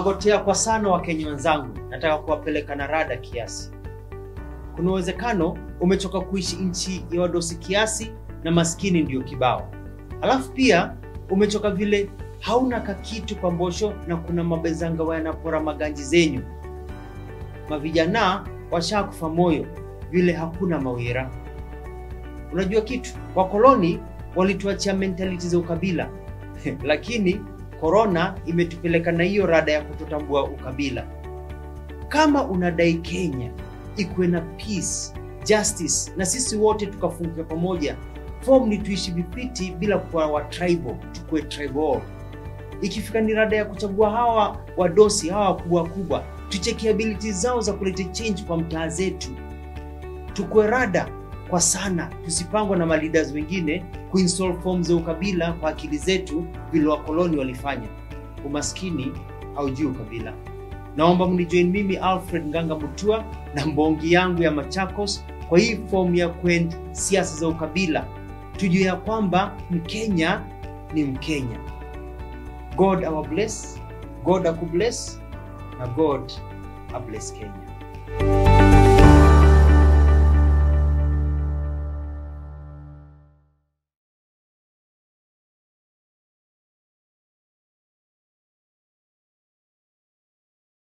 Mnagotea kwa sana Wakenya wenzangu, nataka kuwapeleka na rada kiasi. Kuna uwezekano umechoka kuishi nchi ya wadosi kiasi na maskini ndio kibao, alafu pia umechoka vile hauna kakitu kwa mbosho na kuna mabezanga wanapora maganji zenyu. Mavijana washakufa moyo vile hakuna mawira. Unajua kitu, wakoloni walituachia mentality za ukabila lakini korona imetupeleka na hiyo rada ya kutotambua ukabila. Kama unadai Kenya ikuwe na peace, justice na sisi wote tukafunguka pamoja, form ni tuishi vipiti bila kuwa wa tribal, tukuwe tribal. Ikifika ni rada ya kuchagua hawa wadosi hawa wakubwa kubwa, tucheki abilities zao za kuleta change kwa mtaa zetu, tukuwe rada kwa sana, tusipangwa na maleaders wengine kuinstall form za ukabila kwa akili zetu vile wakoloni walifanya. Umaskini haujui ukabila. Naomba mnijoin mimi Alfred Nganga Mutua na mbongi yangu ya Machakos kwa hii form ya kwend siasa za ukabila, tujue ya kwamba Mkenya ni Mkenya. God our bless, God akubless na God abless Kenya.